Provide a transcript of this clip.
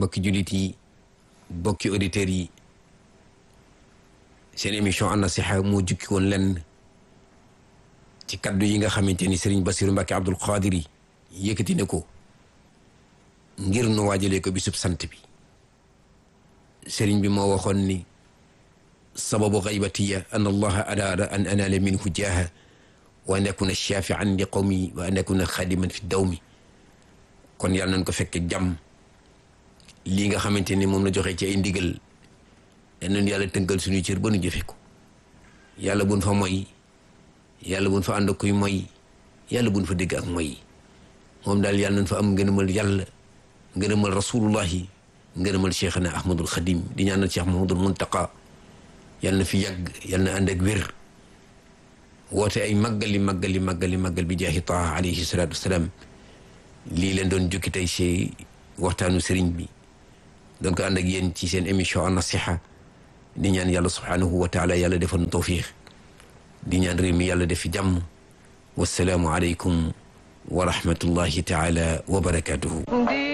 mbokki jullit yi bokki auditeurs yi seen émission an nasiha moo jukki woon lenn ci kaddu yi nga xamante ni Serigne Bassirou Mbacké Abdoul Qadir yi yëkkati ne ko ngir nu waajalee ko bisub sant bi Serigne bi moo waxoon ni sababu xaybatiya an allaha araada an anaala minhu jaaha wa an akuna shafian li qawmi wa an akuna xadiman fi dawmi kon yàlla nañ ko fekk jàmm lii nga xamante ni moom la joxe ci ay ndigal yal nañu yàlla tënkal suñuy cër ba nu jëfe ko yàlla buñ fa moy yàlla buñ fa ànd ak kuy moy yàlla buñ fa dégg ak moy moom daal yàlla nañ fa am ngërëmal yàlla ngërëmal rasulullahi ngërëmal cheikhana ahmadul xadim di ñaanal cheikh mahamadul muntaqa yàlla na fi yàgg yàlla na ànd ak wér woote ay màggali màggali màggali màggal bi jaahi taha alayhi salatu wasalaam lii leen doon jukki tey ci waxtaanu sëriñ bi doon ko ànd ak yéen ci seen émission an nasiha di ñaan yàlla subhanahu wa taala yàlla defal nu tawfiix di ñaan réew mi yàlla def fi jàmm wasalaamu aleykum wa rahmatullahi taala wa barakatuhu